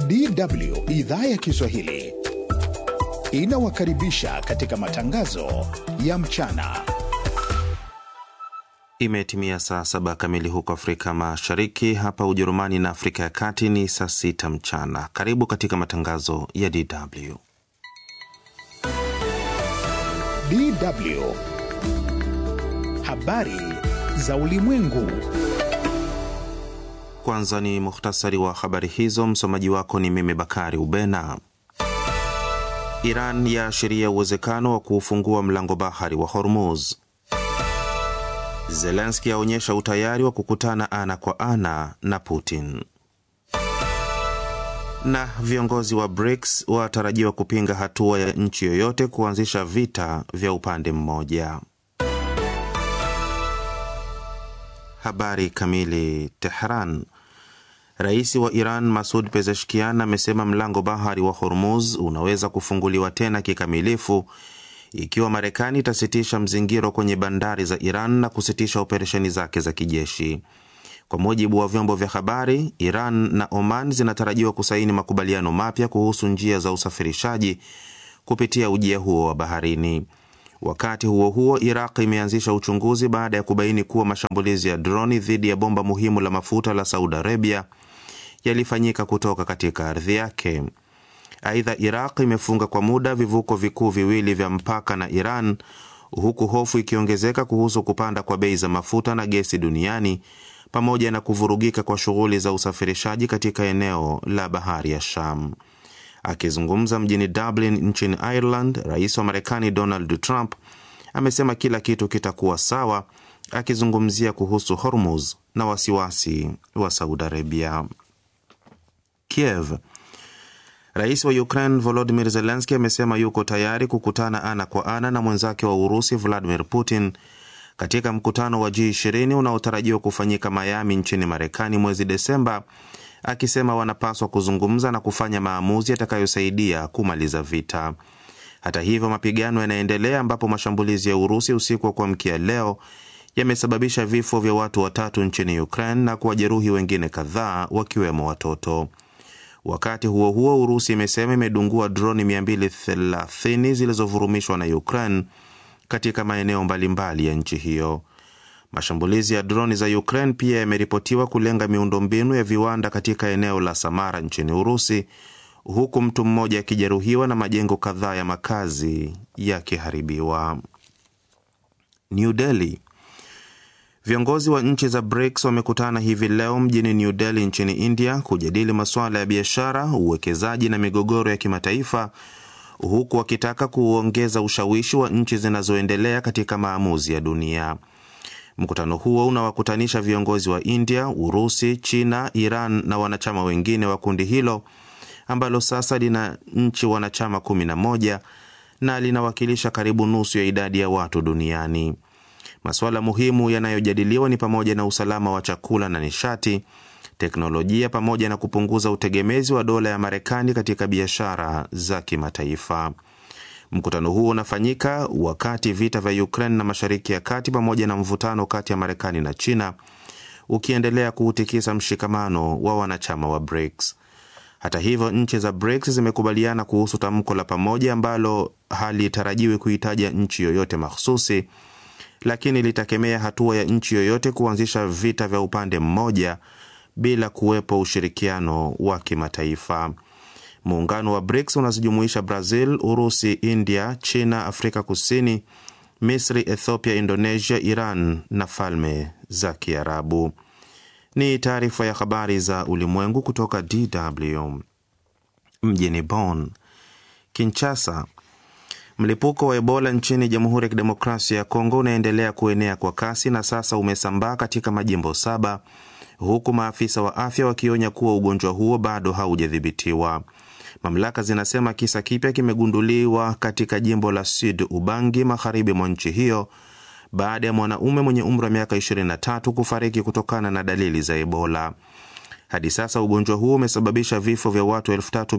DW idhaa ya Kiswahili inawakaribisha katika matangazo ya mchana. Imetimia saa saba kamili huko Afrika Mashariki, hapa Ujerumani na Afrika ya Kati ni saa sita mchana. Karibu katika matangazo ya DW. DW habari za ulimwengu. Kwanza ni muhtasari wa habari hizo. Msomaji wako ni mimi Bakari Ubena. Iran yaashiria uwezekano wa kuufungua mlango bahari wa Hormuz. Zelenski aonyesha utayari wa kukutana ana kwa ana na Putin. Na viongozi wa BRICS watarajiwa kupinga hatua ya nchi yoyote kuanzisha vita vya upande mmoja. Habari kamili. Tehran. Rais wa Iran Masud Pezeshkian amesema mlango bahari wa Hormuz unaweza kufunguliwa tena kikamilifu ikiwa Marekani itasitisha mzingiro kwenye bandari za Iran na kusitisha operesheni zake za kijeshi. Kwa mujibu wa vyombo vya habari, Iran na Oman zinatarajiwa kusaini makubaliano mapya kuhusu njia za usafirishaji kupitia ujia huo wa baharini. Wakati huo huo, Iraq imeanzisha uchunguzi baada ya kubaini kuwa mashambulizi ya droni dhidi ya bomba muhimu la mafuta la Saudi Arabia yalifanyika kutoka katika ardhi yake. Aidha, Iraq imefunga kwa muda vivuko vikuu viwili vya mpaka na Iran, huku hofu ikiongezeka kuhusu kupanda kwa bei za mafuta na gesi duniani pamoja na kuvurugika kwa shughuli za usafirishaji katika eneo la bahari ya Sham. Akizungumza mjini Dublin nchini Ireland, rais wa Marekani Donald Trump amesema kila kitu kitakuwa sawa, akizungumzia kuhusu Hormuz na wasiwasi wa Saudi Arabia. Kiev. Rais wa Ukraine Volodymyr Zelensky amesema yuko tayari kukutana ana kwa ana na mwenzake wa Urusi Vladimir Putin katika mkutano wa G20 unaotarajiwa kufanyika Miami nchini Marekani mwezi Desemba, akisema wanapaswa kuzungumza na kufanya maamuzi yatakayosaidia kumaliza vita. Hata hivyo, mapigano yanaendelea ambapo mashambulizi ya Urusi usiku wa kuamkia leo yamesababisha vifo vya watu watatu nchini Ukraine na kuwajeruhi wengine kadhaa wakiwemo watoto. Wakati huo huo, Urusi imesema imedungua droni 230 zilizovurumishwa na Ukraine katika maeneo mbalimbali ya nchi hiyo. Mashambulizi ya droni za Ukraine pia yameripotiwa kulenga miundombinu ya viwanda katika eneo la Samara nchini Urusi, huku mtu mmoja akijeruhiwa na majengo kadhaa ya makazi yakiharibiwa. New Delhi. Viongozi wa nchi za BRICS wamekutana hivi leo mjini New Delhi nchini India kujadili masuala ya biashara, uwekezaji na migogoro ya kimataifa huku wakitaka kuongeza ushawishi wa nchi zinazoendelea katika maamuzi ya dunia. Mkutano huo unawakutanisha viongozi wa India, Urusi, China, Iran na wanachama wengine wa kundi hilo ambalo sasa lina nchi wanachama 11 na linawakilisha karibu nusu ya idadi ya watu duniani. Masuala muhimu yanayojadiliwa ni pamoja na usalama wa chakula na nishati, teknolojia pamoja na kupunguza utegemezi wa dola ya Marekani katika biashara za kimataifa. Mkutano huo unafanyika wakati vita vya Ukraine na Mashariki ya Kati pamoja na mvutano kati ya Marekani na China ukiendelea kuutikisa mshikamano wa wanachama wa BRICS. Hata hivyo, nchi za BRICS zimekubaliana kuhusu tamko la pamoja ambalo halitarajiwi kuhitaja nchi yoyote mahsusi lakini litakemea hatua ya nchi yoyote kuanzisha vita vya upande mmoja bila kuwepo ushirikiano wa kimataifa. Muungano wa BRICS unazijumuisha Brazil, Urusi, India, China, Afrika Kusini, Misri, Ethiopia, Indonesia, Iran na Falme za Kiarabu. Ni taarifa ya habari za ulimwengu kutoka DW mjini Bonn. Kinshasa. Mlipuko wa Ebola nchini Jamhuri ya Kidemokrasia ya Kongo unaendelea kuenea kwa kasi na sasa umesambaa katika majimbo saba, huku maafisa wa afya wakionya kuwa ugonjwa huo bado haujadhibitiwa. Mamlaka zinasema kisa kipya kimegunduliwa katika jimbo la Sud Ubangi, magharibi mwa nchi hiyo, baada ya mwanaume mwenye umri wa miaka 23 kufariki kutokana na dalili za Ebola. Hadi sasa ugonjwa huo umesababisha vifo vya watu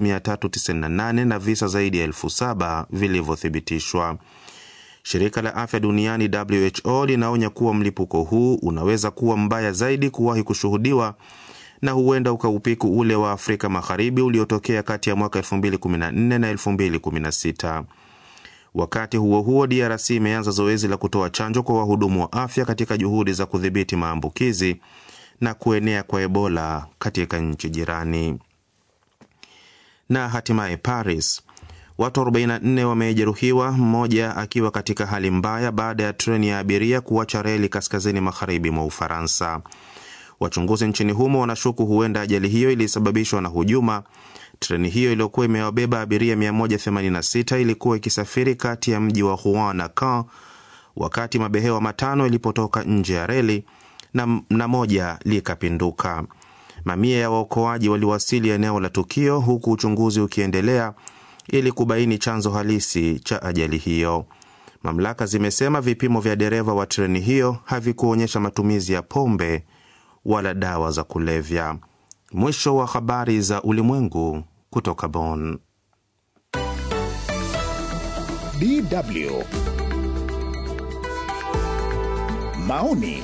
3398 na visa zaidi ya elfu saba vilivyothibitishwa. Shirika la afya duniani WHO linaonya kuwa mlipuko huu unaweza kuwa mbaya zaidi kuwahi kushuhudiwa na huenda ukaupiku ule wa Afrika Magharibi uliotokea kati ya mwaka 2014 na 2016. Wakati huo huo, DRC imeanza zoezi la kutoa chanjo kwa wahudumu wa afya katika juhudi za kudhibiti maambukizi na kuenea kwa Ebola katika nchi jirani. Na hatimaye Paris, watu 44 wamejeruhiwa, mmoja akiwa katika hali mbaya baada ya treni ya abiria kuacha reli kaskazini magharibi mwa Ufaransa. Wachunguzi nchini humo wanashuku huenda ajali hiyo ilisababishwa na hujuma. Treni hiyo iliyokuwa imewabeba abiria 186 ilikuwa ikisafiri kati ya mji wa Rouen na Caen wakati mabehewa matano ilipotoka nje ya reli na, na moja likapinduka. Mamia ya waokoaji waliwasili eneo la tukio huku uchunguzi ukiendelea ili kubaini chanzo halisi cha ajali hiyo. Mamlaka zimesema vipimo vya dereva wa treni hiyo havikuonyesha matumizi ya pombe wala dawa za kulevya. Mwisho wa habari za ulimwengu kutoka Bonn. DW maoni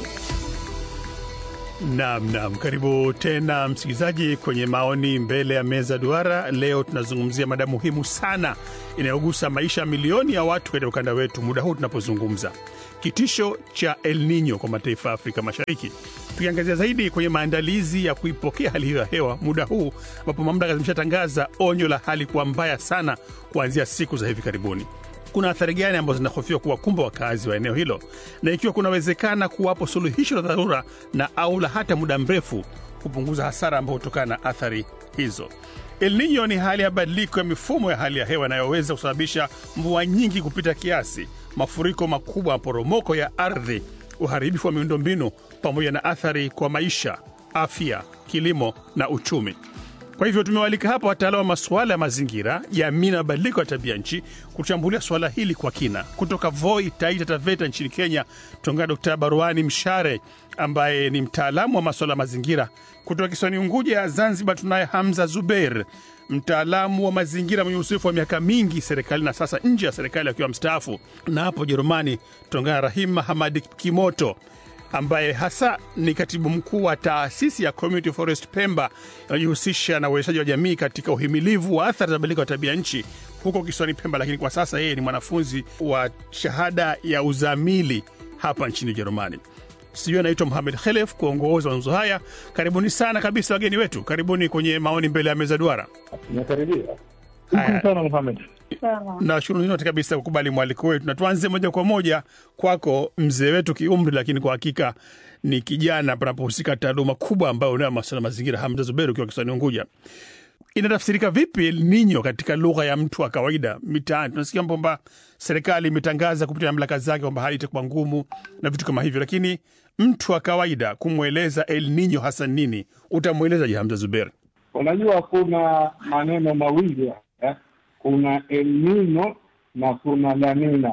Naam, naam, karibu tena msikilizaji kwenye maoni mbele ya meza duara. Leo tunazungumzia mada muhimu sana inayogusa maisha ya milioni ya watu katika ukanda wetu muda huu tunapozungumza, kitisho cha El Nino kwa mataifa ya Afrika Mashariki, tukiangazia zaidi kwenye maandalizi ya kuipokea hali hiyo ya hewa muda huu ambapo mamlaka zimeshatangaza onyo la hali kuwa mbaya sana kuanzia siku za hivi karibuni kuna athari gani ambazo zinahofiwa kuwakumba wakazi wa eneo hilo, na ikiwa kunawezekana kuwapo suluhisho la dharura na au la hata muda mrefu kupunguza hasara ambayo hutokana na athari hizo. El Nino ni hali ya badiliko ya mifumo ya hali ya hewa inayoweza kusababisha mvua nyingi kupita kiasi, mafuriko makubwa, maporomoko ya ardhi, uharibifu wa miundombinu, pamoja na athari kwa maisha, afya, kilimo na uchumi. Kwa hivyo tumewalika hapa wataalamu wa masuala ya mazingira, jamii na mabadiliko ya tabia nchi kuchambulia suala hili kwa kina. Kutoka Voi, Taita Taveta nchini Kenya, tunaungana Dkt Baruani Mshare ambaye ni mtaalamu wa masuala ya mazingira. Kutoka kisiwani Unguja ya Zanzibar tunaye Hamza Zubeir, mtaalamu wa mazingira mwenye uzoefu wa miaka mingi serikali na sasa nje ya serikali akiwa mstaafu. Na hapo Ujerumani tunaungana Rahim Hamadi Kimoto ambaye hasa ni katibu mkuu wa taasisi ya Community Forest Pemba inayojihusisha na uwezeshaji wa jamii katika uhimilivu wa athari za mabadiliko ya tabia nchi huko kisiwani Pemba, lakini kwa sasa yeye ni mwanafunzi wa shahada ya uzamili hapa nchini Ujerumani. Sijui anaitwa Muhamed Khelef kuongoza mazungumzo haya. Karibuni sana kabisa wageni wetu, karibuni kwenye maoni mbele ya meza duara. Nakaribia. Haya. Shukran sana Muhamed. Nashukuru nyote kabisa kukubali mwaliko wetu, na tuanze moja kwa moja kwako, mzee wetu kiumri, lakini kwa hakika ni kijana panapohusika taaluma kubwa ambayo unayo masuala ya mazingira. Hamza Zuberi, ukiwa kisiwani Unguja, inatafsirika vipi El Nino katika lugha ya mtu wa kawaida mitaani? Tunasikia kwamba serikali imetangaza kupitia mamlaka zake kwamba hali itakuwa ngumu na vitu kama hivyo, lakini mtu wa kawaida kumweleza El Nino hasa nini, utamwelezaje Hamza Zuberi? Unajua kuna maneno mawili hapa, kuna El Nino na kuna La Nina.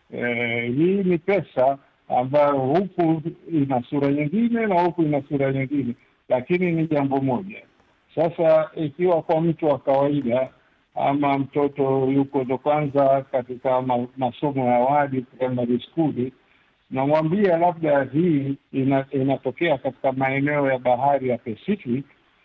Eh, hii ni pesa ambayo huku ina sura nyingine na huku ina sura nyingine, lakini ni jambo moja. Sasa ikiwa kwa mtu wa kawaida ama mtoto yuko ndo kwanza katika ma, masomo ya awali primary school, namwambia labda hii ina, inatokea katika maeneo ya bahari ya Pacific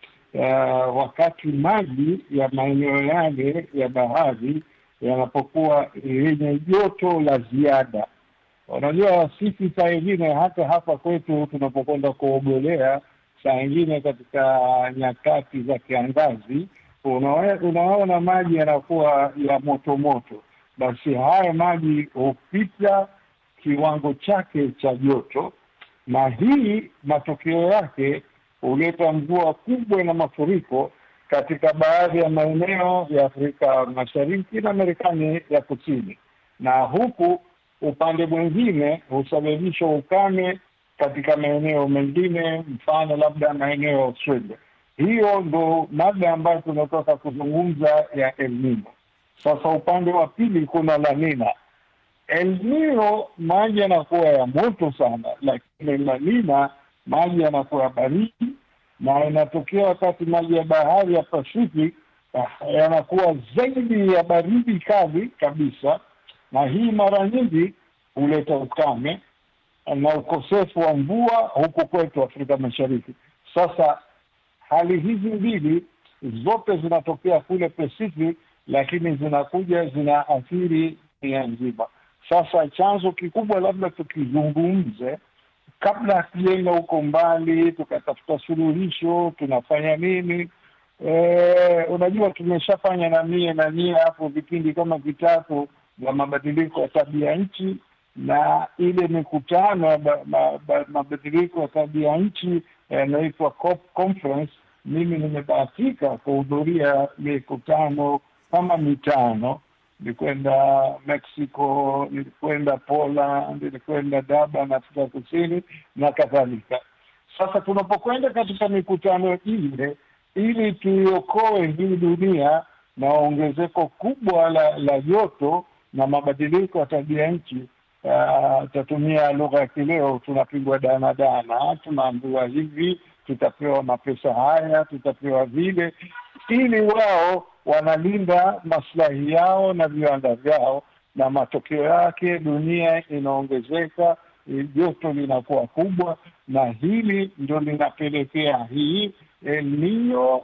uh, wakati maji ya maeneo yale ya bahari yanapokuwa yenye joto la ziada. Unajua, sisi saa ingine hata hapa kwetu tunapokwenda kuogelea, saa ingine katika nyakati za kiangazi, unawe- unaona maji yanakuwa ya moto moto, basi haya maji hupita kiwango chake cha joto, na hii matokeo yake huleta mvua kubwa na mafuriko katika baadhi ya maeneo ya Afrika Mashariki na Marekani ya Kusini, na huku upande mwingine husababisha ukame katika maeneo mengine, mfano labda maeneo ya Australia. Hiyo ndo mada ambayo tunataka kuzungumza ya El Nino. Sasa upande wa pili kuna La Nina. El Nino maji yanakuwa ya moto sana, lakini La Nina maji yanakuwa ya baridi na inatokea wakati maji ya bahari ya Pacific ah, yanakuwa zaidi ya baridi kali kabisa, na hii mara nyingi huleta ukame na ukosefu wa mvua huku kwetu Afrika Mashariki. Sasa hali hizi mbili zote zinatokea kule Pacific, lakini zinakuja zinaathiri dunia nzima. Sasa chanzo kikubwa, labda tukizungumze kabla hatujaenda huko mbali, tukatafuta suluhisho, tunafanya nini? E, unajua tumeshafanya na mie na mie hapo vipindi kama vitatu vya mabadiliko ya tabia nchi na ile mikutano ya ba- ma- ba- mabadiliko ya tabia nchi yanaitwa COP conference. Mimi nimebahatika kuhudhuria mikutano kama mitano. Nilikwenda Mexico, nilikwenda Poland, nilikwenda Durban, Afrika Kusini na kadhalika. Sasa tunapokwenda katika mikutano ile, ili tuiokoe hii dunia na ongezeko kubwa la, la joto na mabadiliko ya tabia nchi, uh, tatumia lugha ya kileo, tunapigwa danadana, tunaambiwa hivi, tutapewa mapesa haya, tutapewa vile, ili wao wanalinda maslahi yao na viwanda vyao, na matokeo yake dunia inaongezeka, eh, joto linakuwa kubwa, na hili ndo linapelekea hii El Nino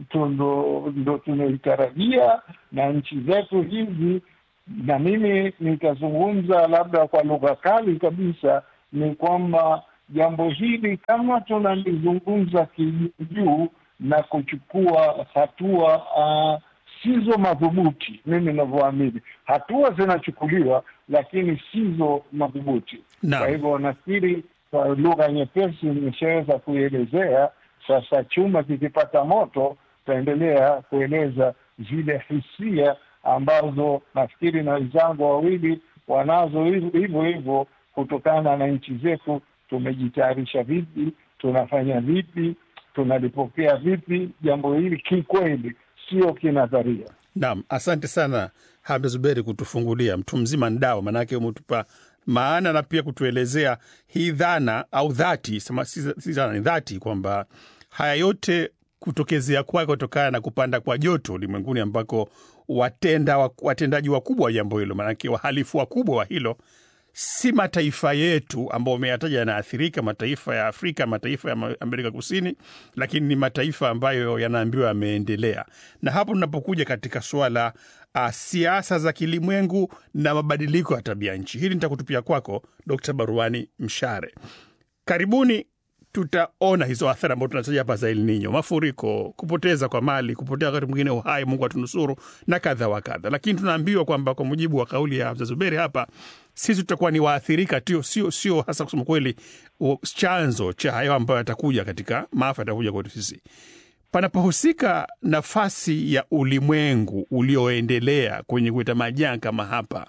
tundo- ndo tunaitarajia na nchi zetu hizi, na mimi nitazungumza labda kwa lugha kali kabisa, ni kwamba jambo hili kama tunalizungumza kijujuu na kuchukua hatua uh, sizo madhubuti, mimi ninavyoamini, hatua zinachukuliwa lakini sizo madhubuti. Naam. Kwa hivyo nafikiri kwa lugha nyepesi nimeshaweza kuielezea. Sasa chuma kikipata moto, tutaendelea kueleza zile hisia ambazo nafikiri na wenzangu wawili wanazo hivyo hivyo hivyo, kutokana na nchi zetu tumejitayarisha vipi, tunafanya vipi, tunalipokea vipi jambo hili kikweli, sio kinadharia. Naam, asante sana Hamza Zuberi kutufungulia mtu mzima ndao, maanake umetupa maana na pia kutuelezea hii dhana au dhati, sema si si dhana, ni dhati kwamba haya yote kutokezea kwake kutokana na kupanda kwa joto ulimwenguni ambako watenda watendaji wakubwa wa jambo hilo, maanake wahalifu wakubwa wa hilo si mataifa yetu ambao umeyataja yanaathirika, mataifa ya Afrika, mataifa ya Ma- Amerika Kusini, lakini ni mataifa ambayo yanaambiwa yameendelea. Na hapo tunapokuja katika suala uh, siasa za kilimwengu na mabadiliko ya tabia nchi, hili nitakutupia kwako Dkt. Baruani Mshare. Karibuni tutaona hizo athari ambazo tunataja hapa za El Nino, mafuriko, kupoteza kwa mali, kupotea wakati mwingine uhai, Mungu atunusuru na kadha wa kadha. Lakini tunaambiwa kwamba kwa mujibu wa kauli ya Hamza Zuberi hapa, sisi tutakuwa ni waathirika tu, sio sio hasa kusema kweli u- chanzo cha hayo ambayo yatakuja katika maafa yatakuja kwetu sisi panapohusika nafasi ya ulimwengu ulioendelea kwenye kuleta majanga kama hapa,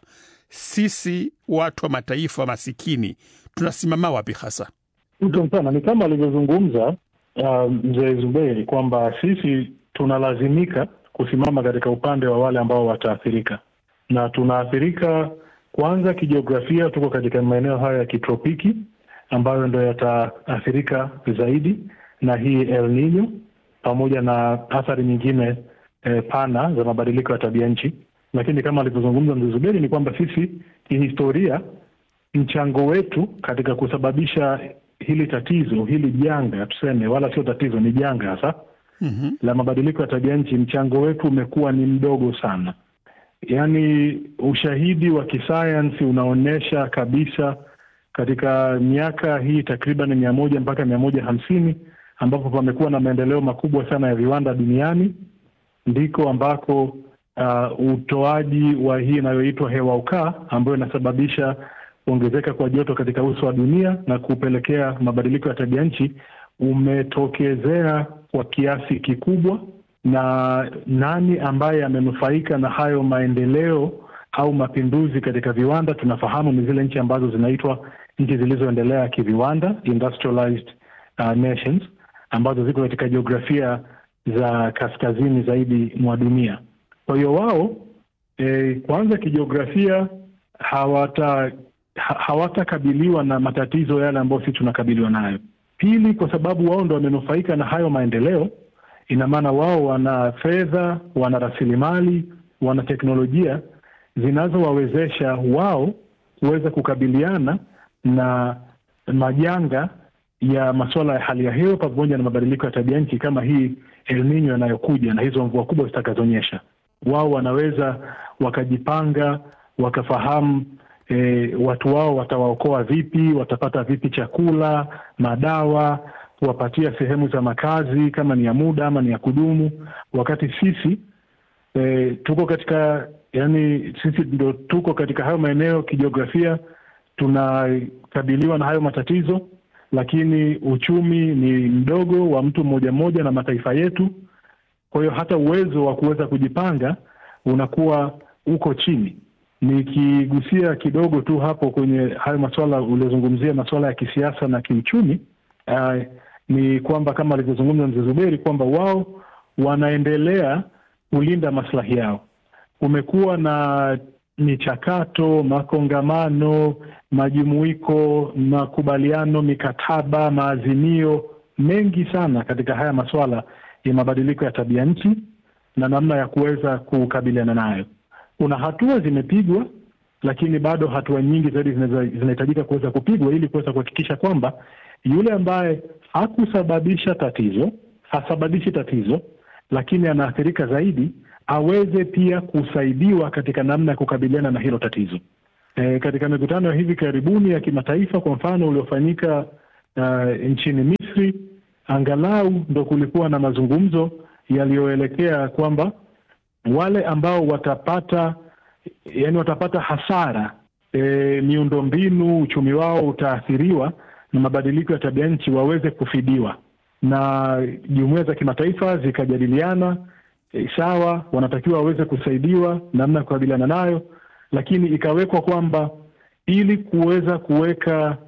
sisi watu wa mataifa masikini tunasimama wapi hasa? Shukran sana. Ni kama alivyozungumza uh, mzee Zuberi kwamba sisi tunalazimika kusimama katika upande wa wale ambao wataathirika, na tunaathirika kwanza kijiografia. Tuko katika maeneo hayo ya kitropiki ambayo ndo yataathirika zaidi na hii El Nino pamoja na athari nyingine eh, pana za mabadiliko ya tabia nchi. Lakini kama alivyozungumza mzee Zuberi ni kwamba sisi kihistoria mchango wetu katika kusababisha hili tatizo hili janga tuseme, wala sio tatizo, ni janga hasa mm-hmm. la mabadiliko ya tabia nchi, mchango wetu umekuwa ni mdogo sana. Yaani ushahidi wa kisayansi unaonyesha kabisa katika miaka hii takriban mia moja mpaka mia moja hamsini ambapo pamekuwa na maendeleo makubwa sana ya viwanda duniani, ndiko ambako uh, utoaji wa hii inayoitwa hewa ukaa ambayo inasababisha kuongezeka kwa joto katika uso wa dunia na kupelekea mabadiliko ya tabia nchi umetokezea kwa kiasi kikubwa. Na nani ambaye amenufaika na hayo maendeleo au mapinduzi katika viwanda? Tunafahamu ni zile nchi ambazo zinaitwa nchi zilizoendelea kiviwanda, industrialized uh, nations, ambazo ziko katika jiografia za kaskazini zaidi mwa dunia. Kwa hiyo wao e, kwanza kijiografia hawata ha, hawatakabiliwa na matatizo yale ambayo sisi tunakabiliwa nayo. Pili, kwa sababu wao ndo wamenufaika na hayo maendeleo, ina maana wao wana fedha, wana rasilimali, wana teknolojia zinazowawezesha wao kuweza kukabiliana na majanga ya masuala ya hali ya hewa pamoja na mabadiliko ya tabia nchi kama hii El Nino yanayokuja na hizo mvua kubwa zitakazonyesha. Wao wanaweza wakajipanga, wakafahamu e, watu wao watawaokoa vipi, watapata vipi chakula, madawa, kuwapatia sehemu za makazi kama ni ya muda ama ni ya kudumu, wakati sisi e, tuko katika yani, sisi ndo tuko katika hayo maeneo kijiografia, tunakabiliwa na hayo matatizo, lakini uchumi ni mdogo wa mtu mmoja mmoja na mataifa yetu. Kwa hiyo hata uwezo wa kuweza kujipanga unakuwa uko chini. Nikigusia kidogo tu hapo kwenye hayo masuala uliozungumzia, masuala ya kisiasa na kiuchumi, uh, ni kwamba kama alivyozungumza mzee Zuberi kwamba wao wanaendelea kulinda maslahi yao. Kumekuwa na michakato, makongamano, majumuiko, makubaliano, mikataba, maazimio mengi sana katika haya masuala ya mabadiliko ya tabia nchi na namna ya kuweza kukabiliana nayo. Kuna hatua zimepigwa, lakini bado hatua nyingi zaidi zinahitajika kuweza kupigwa ili kuweza kuhakikisha kwamba yule ambaye hakusababisha tatizo, hasababishi tatizo, lakini anaathirika zaidi, aweze pia kusaidiwa katika namna ya kukabiliana na hilo tatizo. E, katika mikutano ya hivi karibuni ya kimataifa, kwa mfano uliofanyika uh, nchini Misri, angalau ndo kulikuwa na mazungumzo yaliyoelekea kwamba wale ambao watapata yani watapata hasara e, miundombinu, uchumi wao utaathiriwa na mabadiliko ya tabia nchi waweze kufidiwa, na jumuiya za kimataifa zikajadiliana e, sawa, wanatakiwa waweze kusaidiwa namna ya kukabiliana nayo, lakini ikawekwa kwamba ili kuweza kuweka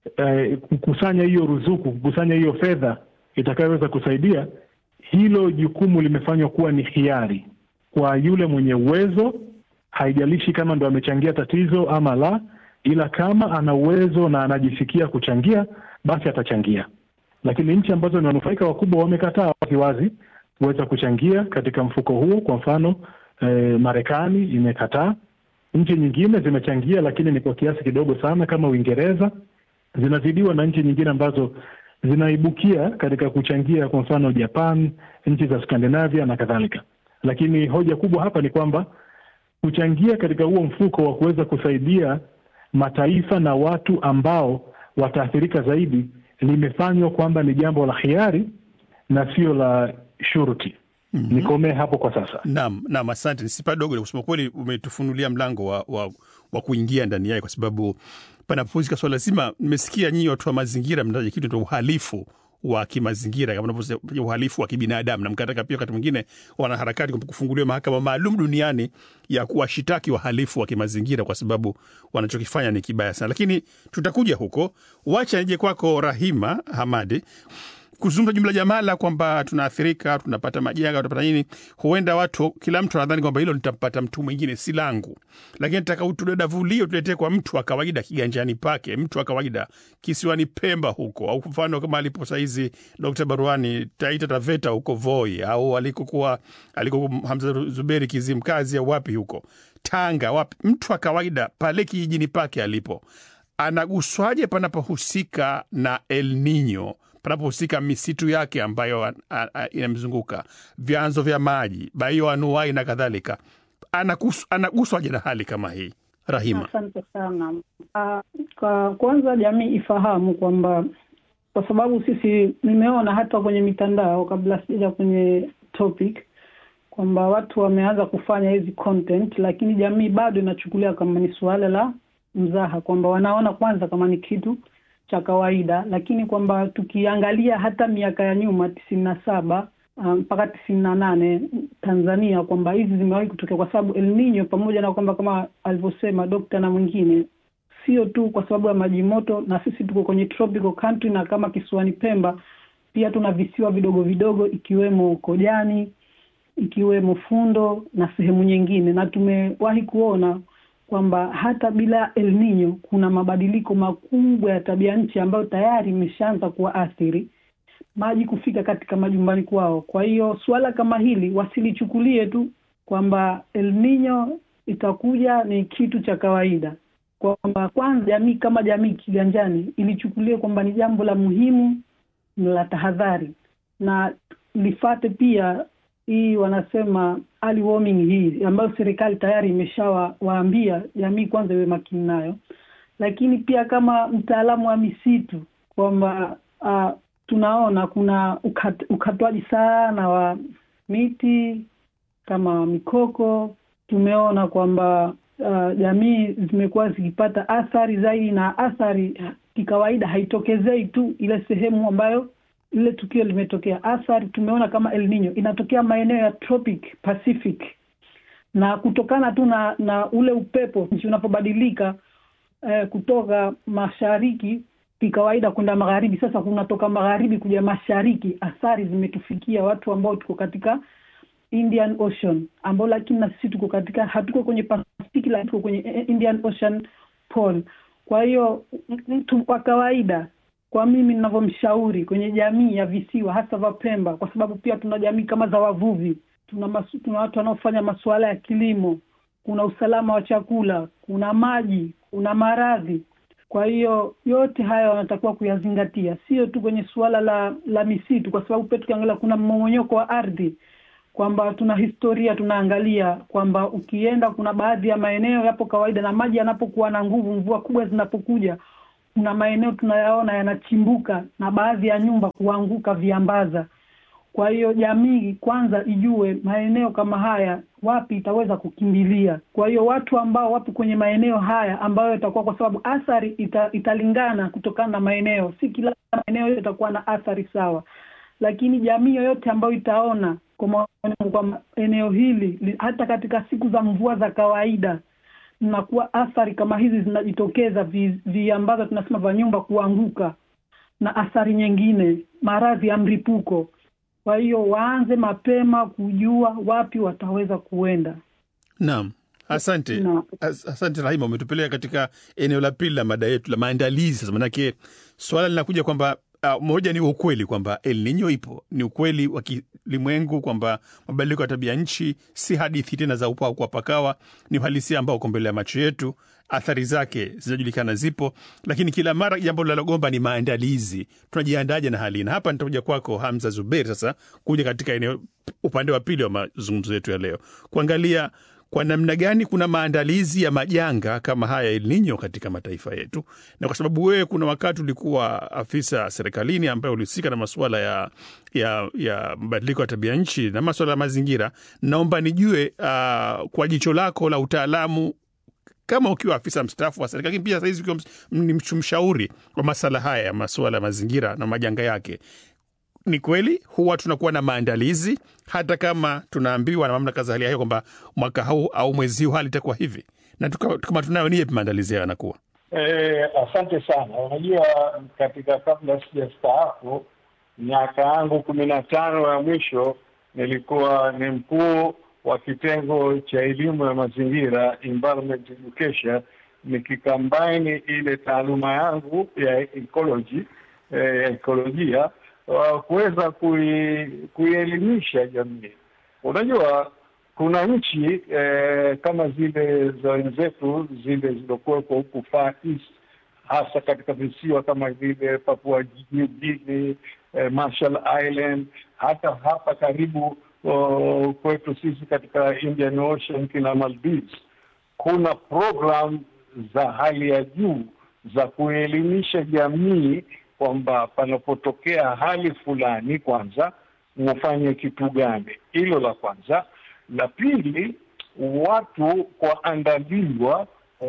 e, kukusanya hiyo ruzuku, kukusanya hiyo fedha itakayoweza kusaidia hilo jukumu limefanywa kuwa ni hiari kwa yule mwenye uwezo, haijalishi kama ndo amechangia tatizo ama la, ila kama ana uwezo na anajisikia kuchangia, basi atachangia. Lakini nchi ambazo ni wanufaika wakubwa wamekataa waziwazi kuweza kuchangia katika mfuko huo. Kwa mfano eh, Marekani imekataa. Nchi nyingine zimechangia, lakini ni kwa kiasi kidogo sana, kama Uingereza, zinazidiwa na nchi nyingine ambazo zinaibukia katika kuchangia, kwa mfano Japan, nchi za Skandinavia na kadhalika. Lakini hoja kubwa hapa ni kwamba kuchangia katika huo mfuko wa kuweza kusaidia mataifa na watu ambao wataathirika zaidi limefanywa kwamba ni jambo la hiari na sio la shuruti. mm -hmm. Nikomee hapo kwa sasa. Naam, naam, asante. Nisipa dogo, kusema kweli umetufunulia mlango wa, wa, wa kuingia ndani yake, kwa sababu panapozika swala zima. Nimesikia nyinyi watu wa mazingira mnataja kitu cha uhalifu wa kimazingira kama unavyosema uhalifu wa kibinadamu, na mkataka pia wakati mwingine wanaharakati kufunguliwa mahakama maalum duniani ya kuwashitaki wahalifu wa kimazingira kwa sababu wanachokifanya ni kibaya sana, lakini tutakuja huko. Wacha nije kwako Rahima Hamadi kuzungumza jumla jamala kwamba tunaathirika, tunapata majanga, tunapata nini. Huenda watu, kila mtu anadhani kwamba hilo litampata mtu mwingine, si langu, lakini nataka utudadavulie, tuletee kwa mtu wa kawaida kiganjani pake, mtu wa kawaida kisiwani Pemba huko, au mfano kama alipo sahizi Dkt. Baruani Taita Taveta huko Voi, au alikokuwa aliko Hamza Zuberi Kizimkazi, au wapi huko Tanga, wapi, mtu wa kawaida pale kijijini pake alipo anaguswaje panapohusika na El Nino panapohusika misitu yake ambayo inamzunguka, vyanzo vya maji, baioanuai na kadhalika, anaguswaje na hali kama hii? Rahima, asante sana. Uh, kwa kwanza jamii ifahamu kwamba kwa sababu sisi, nimeona hata kwenye mitandao kabla sijaja kwenye topic kwamba watu wameanza kufanya hizi content, lakini jamii bado inachukulia kama ni suala la mzaha, kwamba wanaona kwanza kama ni kitu cha kawaida, lakini kwamba tukiangalia hata miaka ya nyuma tisini na saba mpaka um, tisini na nane Tanzania, kwamba hizi zimewahi kutokea kwa sababu El Nino, pamoja na kwamba kama alivyosema dokta na mwingine, sio tu kwa sababu ya maji moto, na sisi tuko kwenye tropical country, na kama kisiwani Pemba pia tuna visiwa vidogo vidogo ikiwemo Kojani, ikiwemo Fundo na sehemu nyingine, na tumewahi kuona kwamba hata bila El Nino kuna mabadiliko makubwa ya tabia nchi ambayo tayari imeshaanza kuwaathiri maji kufika katika majumbani kwao. Kwa hiyo suala kama hili wasilichukulie tu kwamba El Nino itakuja ni kitu cha kawaida, kwamba kwanza jamii kama jamii kiganjani ilichukulia kwamba ni jambo la muhimu la tahadhari na lifate pia hii wanasema early warning hii ambayo serikali tayari imeshawaambia jamii kwanza iwe makini nayo, lakini pia kama mtaalamu wa misitu kwamba uh, tunaona kuna ukat, ukatwaji sana wa miti kama mikoko. Tumeona kwamba uh, jamii zimekuwa zikipata athari zaidi, na athari kikawaida haitokezei tu ile sehemu ambayo lile tukio limetokea. Athari tumeona kama El Nino inatokea maeneo ya tropic Pacific, na kutokana tu na na ule upepo nchi unapobadilika eh, kutoka mashariki kikawaida kwenda magharibi. Sasa kunatoka magharibi kuja mashariki, athari zimetufikia watu ambao tuko katika Indian Ocean, ambao lakini na sisi tuko katika, hatuko kwenye Pacific, lakini tuko kwenye Indian Ocean pole. Kwa hiyo mtu kwa kawaida, kwa mimi ninavyomshauri kwenye jamii ya visiwa hasa vya Pemba, kwa sababu pia tuna jamii kama za wavuvi, tuna masu, tuna watu wanaofanya masuala ya kilimo, kuna usalama wa chakula, kuna maji, kuna maradhi kwa hiyo yote haya wanatakiwa kuyazingatia, sio tu kwenye suala la la misitu, kwa sababu pia tukiangalia kuna mmomonyoko wa ardhi, kwamba tuna historia tunaangalia kwamba ukienda, kuna baadhi ya maeneo yapo kawaida, na maji yanapokuwa na nguvu, mvua kubwa zinapokuja, kuna maeneo tunayaona yanachimbuka na baadhi ya nyumba kuanguka viambaza. Kwa hiyo jamii kwanza ijue maeneo kama haya wapi itaweza kukimbilia. Kwa hiyo watu ambao wapo kwenye maeneo haya ambayo itakuwa, kwa sababu athari ita, italingana kutokana na maeneo, si kila maeneo yote itakuwa na athari sawa, lakini jamii yoyote ambayo itaona kwa eneo hili hata katika siku za mvua za kawaida nakuwa athari kama hizi zinajitokeza, viambaza vi tunasema vya nyumba kuanguka na athari nyingine, maradhi ya mlipuko kwa hiyo waanze mapema kujua wapi wataweza kuenda. Naam, asante Na- As, asante Rahima, umetupeleka katika eneo la pili la mada yetu la maandalizi. Sasa manake swala linakuja kwamba uh, moja ni ukweli kwamba El Nino ipo, ni ukweli wa kilimwengu kwamba mabadiliko ya tabia nchi si hadithi tena za upaa kwa pakawa, ni uhalisia ambao uko mbele ya macho yetu. Athari zake zinajulikana, zipo, lakini kila mara jambo linalogomba ni maandalizi. Tunajiandaje na hali hii? Na hapa nitakuja kwako Hamza Zuberi, sasa kuja katika eneo upande wa pili wa mazungumzo yetu ya leo, kuangalia kwa namna gani kuna maandalizi ya majanga kama haya El Nino katika mataifa yetu, na kwa sababu wewe kuna wakati ulikuwa afisa serikalini ambaye ulihusika na masuala ya ya ya mabadiliko ya tabia nchi na masuala ya mazingira, naomba nijue uh, kwa jicho lako la utaalamu kama ukiwa afisa mstaafu wa serikali, lakini pia sahizi ukiwa ms- ni msh- mshauri wa masala haya ya masuala ya mazingira na majanga yake, ni kweli huwa tunakuwa na maandalizi hata kama tunaambiwa na mamlaka za hali ya hewa kwamba mwaka huu au mwezi huu hali itakuwa hivi, na tuka- kama tunayo ni yapi maandalizi hayo yanakuwa? Eh, asante sana. Unajua, katika kabla sijastaafu, miaka yangu kumi na tano ya mwisho nilikuwa ni mkuu wa kitengo cha elimu ya mazingira, environment education, nikikambaini ile taaluma yangu ya ecology, eh, ya ekolojia uh, kuweza kui, kuielimisha jamii. Unajua kuna nchi eh, kama zile za wenzetu zile zilizokuwepo huku Far East, hasa katika visiwa kama vile Papua New Guinea, eh, Marshall Island, hata hapa karibu oh, kwetu sisi katika Indian Ocean kina Maldives, kuna program za hali ya juu za kuelimisha jamii kwamba panapotokea hali fulani, kwanza ufanye kitu gani. Hilo la kwanza. La pili, watu kuandaliwa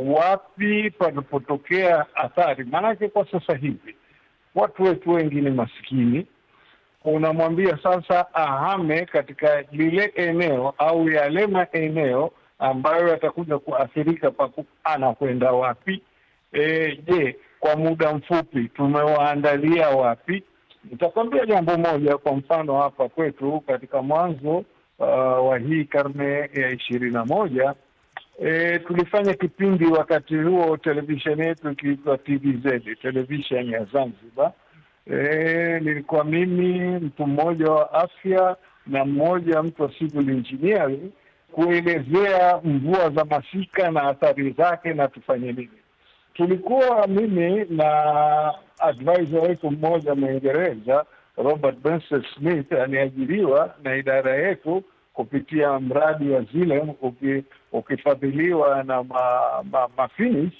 wapi panapotokea athari. Maanake kwa sasa hivi watu wetu wengi ni maskini, unamwambia sasa ahame katika lile eneo au yale maeneo ambayo yatakuja kuathirika, paku anakwenda wapi? E, je, kwa muda mfupi tumewaandalia wapi? Nitakwambia jambo moja. Kwa mfano hapa kwetu katika mwanzo uh, wa hii karne ya ishirini na moja e, tulifanya kipindi wakati huo televisheni yetu ikiitwa TVZ, televisheni ya Zanzibar. E, nilikuwa mimi mtu mmoja wa afya na mmoja mtu wa civil engineering kuelezea mvua za masika na athari zake na tufanye nini. tulikuwa mimi na advisor wetu mmoja Mwingereza Robert Benson Smith aliajiriwa na idara yetu kupitia mradi wa Zilem uki, ukifadhiliwa na ma, ma, mafinish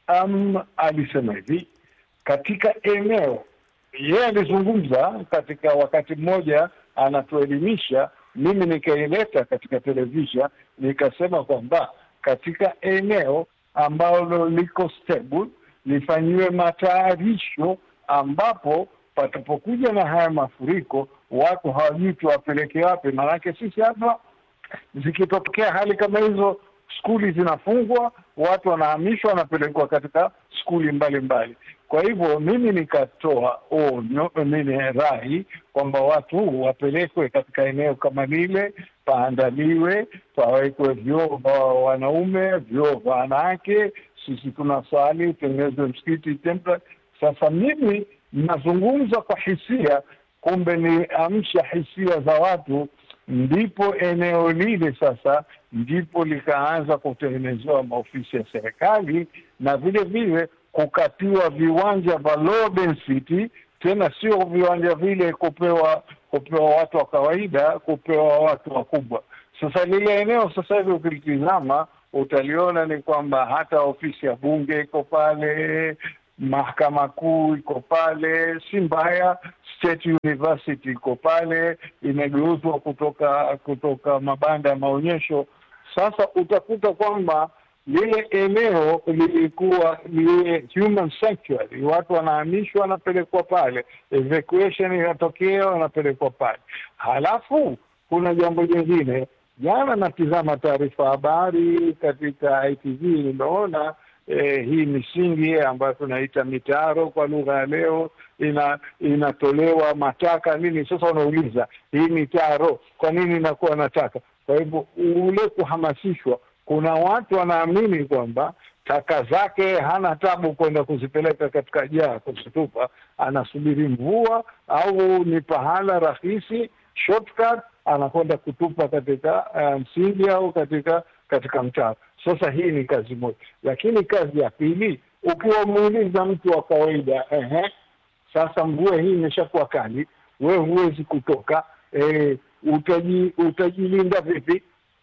um, alisema hivi katika eneo yeye alizungumza katika wakati mmoja anatuelimisha, mimi nikaileta katika televisha, nikasema kwamba katika eneo ambalo liko stable lifanyiwe matayarisho, ambapo patapokuja na haya mafuriko watu hawajui tuwapeleke wapi. Maanake sisi hapa zikitokea hali kama hizo, skuli zinafungwa, watu wanahamishwa, wanapelekwa katika skuli mbalimbali. Kwa hivyo mimi nikatoa onyo, mimi rai kwamba watu wapelekwe katika eneo kama lile, paandaliwe, pawekwe vyoo vya wanaume, vyoo vya wanawake. Sisi tunasali, utengenezwe msikiti templa. Sasa mimi nazungumza kwa hisia, kumbe ni amsha hisia za watu, ndipo eneo lile sasa ndipo likaanza kutengenezewa maofisi ya serikali na vile vile kukatiwa viwanja vya low density, tena sio viwanja vile kupewa kupewa watu wa kawaida, kupewa watu wakubwa. Sasa lile eneo sasa hivi ukilitizama utaliona ni kwamba hata ofisi ya bunge iko pale, mahakama kuu iko pale, si mbaya. State University iko pale, imegeuzwa kutoka kutoka mabanda ya maonyesho. Sasa utakuta kwamba lile eneo lilikuwa liwe human sanctuary, watu wanahamishwa, wanapelekwa pale, evacuation inatokea, wanapelekwa pale. Halafu kuna jambo jingine, jana natizama taarifa habari katika ITV, nimeona eh, hii misingi ambayo tunaita mitaro kwa lugha ya leo ina inatolewa mataka nini. Sasa unauliza hii mitaro kwa nini inakuwa nataka? Kwa hivyo ule kuhamasishwa kuna watu wanaamini kwamba taka zake hana tabu kwenda kuzipeleka katika jaa kuzitupa, anasubiri mvua au ni pahala rahisi shortcut, anakwenda kutupa katika msingi um, au katika katika mtaro. Sasa hii ni kazi moja, lakini kazi ya pili, ukiwa muuliza mtu wa kawaida ehe, sasa mvua hii imeshakuwa kali, we huwezi kutoka e, utaji, utajilinda vipi?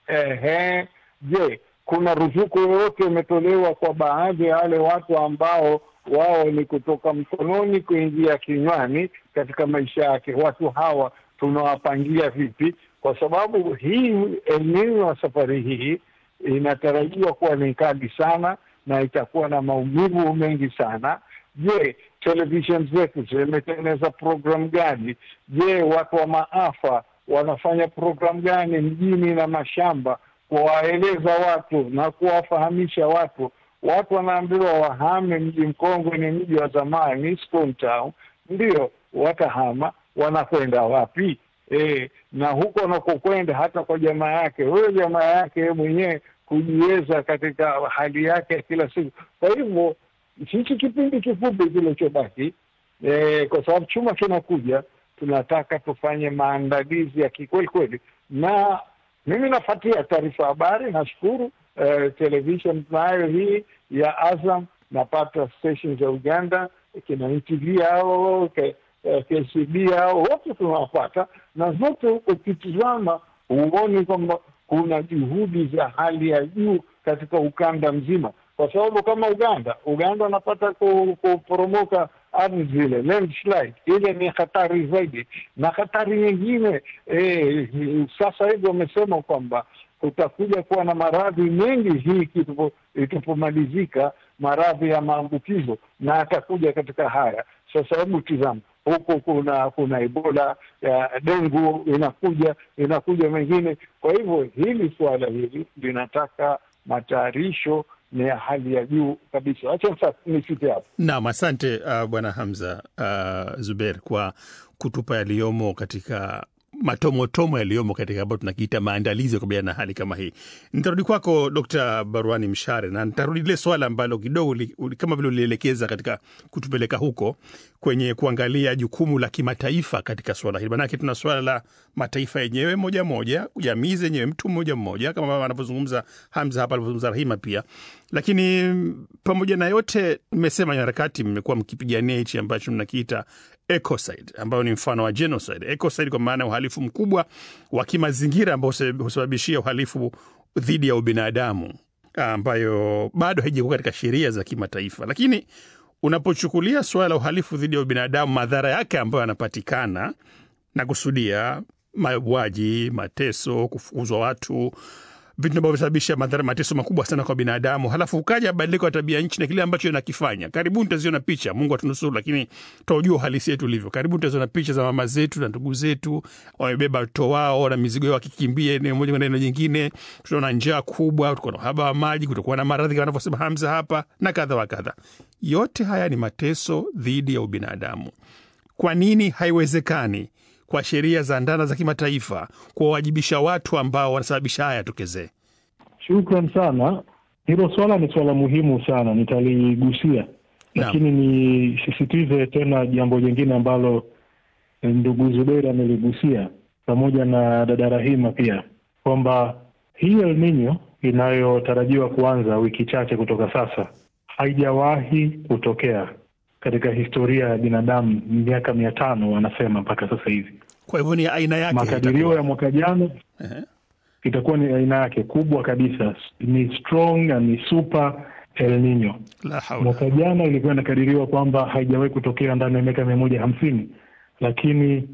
Ehe, je, kuna ruzuku yoyote imetolewa kwa baadhi ya wale watu ambao wao ni kutoka mkononi kuingia kinywani katika maisha yake? Watu hawa tunawapangia vipi? Kwa sababu hii elimu ya safari hii inatarajiwa kuwa ni kali sana na itakuwa na maumivu mengi sana. Je, television zetu zimetengeneza programu gani? Je, watu wa maafa wanafanya programu gani mjini na mashamba kuwaeleza watu na kuwafahamisha watu. Watu wanaambiwa wahame mji mkongwe, ni mji wa zamani, Stone Town. Ndio watahama, wanakwenda wapi? E, na huko wanakokwenda hata kwa jamaa yake, huyo jamaa yake yeye mwenyewe kujiweza katika hali yake ya kila siku. Kwa hivyo hichi kipindi kifupi kilichobaki, e, kwa sababu chuma kinakuja, tunataka tufanye maandalizi ya kikweli kweli na mimi nafuatia taarifa habari, nashukuru uh, television tunayo hii ya Azam, napata station za Uganda kina NTV hao KCB hao wote tunawapata, na zote ukitizama huoni kwamba kuna juhudi za hali ya juu katika ukanda mzima, kwa sababu kama Uganda, Uganda wanapata kuporomoka ardhi zile landslide, ile ni hatari zaidi, na hatari nyingine e, sasa hivi wamesema kwamba kutakuja kuwa na maradhi mengi hii itapomalizika, maradhi ya maambukizo na atakuja katika haya. Sasa hebu tizama huku kuna kuna Ebola ya dengu inakuja inakuja mengine. Kwa hivyo hili suala hili linataka matayarisho ni ya hali ya juu kabisa. Acha sasa nifike hapo. Naam, asante uh, Bwana Hamza uh, Zuber kwa kutupa yaliyomo katika matomotomo yaliyomo katika ambayo tunakiita maandalizi ya kukabiliana na hali kama hii. Nitarudi kwako Dkt. Barwani Mshare, na nitarudi lile swala ambalo kidogo li, uli- kama vile ulielekeza katika kutupeleka huko kwenye kuangalia jukumu la kimataifa katika swala hili, manake tuna swala la mataifa yenyewe moja moja, jamii zenyewe mtu mmoja mmoja, kama anavyozungumza Hamza hapa, alivyozungumza Rahima pia. Lakini mm, pamoja na yote, mmesema harakati mmekuwa mkipigania hichi ambacho mnakiita ecocide ambayo ni mfano wa genocide. Ecocide kwa maana ya uhalifu mkubwa wa kimazingira ambao huse- husababishia uhalifu dhidi ya ubinadamu ambayo bado haijakuwa katika sheria za kimataifa. Lakini unapochukulia suala la uhalifu dhidi ya ubinadamu, madhara yake ambayo yanapatikana na kusudia mauaji, mateso, kufukuzwa watu, vitu ambavyo vinasababisha madhara, mateso makubwa sana kwa binadamu. Halafu ukaja badiliko ya tabia nchi na kile ambacho inakifanya. Karibuni taziona picha, Mungu atunusuru, lakini tutaujua uhalisi yetu ulivyo. Karibuni taziona picha za mama zetu na ndugu zetu wamebeba watoto wao na mizigo yao wakikimbia eneo moja kwenda eneo jingine. Tutaona njaa kubwa, tutakuwa na uhaba wa maji, kutakuwa na maradhi kama anavyosema Hamza hapa na kadha wa kadha. Yote haya ni mateso dhidi ya ubinadamu. Kwa nini haiwezekani kwa sheria za ndana za kimataifa kuwawajibisha watu ambao wanasababisha haya yatokezee? Shukran sana. Hilo swala ni swala muhimu sana, nitaligusia, lakini nisisitize tena jambo jingine ambalo eh, ndugu Zuberi ameligusia pamoja na dada Rahima pia, kwamba hii El Nino inayotarajiwa kuanza wiki chache kutoka sasa haijawahi kutokea katika historia ya binadamu, miaka mia tano wanasema mpaka sasa hivi. Kwa hivyo ni aina yake Makadirio itakuwa. ya mwaka jana Ehe. itakuwa ni aina yake kubwa kabisa, ni strong na ni super El Nino. La haula. Mwaka jana ilikuwa inakadiriwa kwamba haijawahi kutokea ndani ya miaka mia moja hamsini, lakini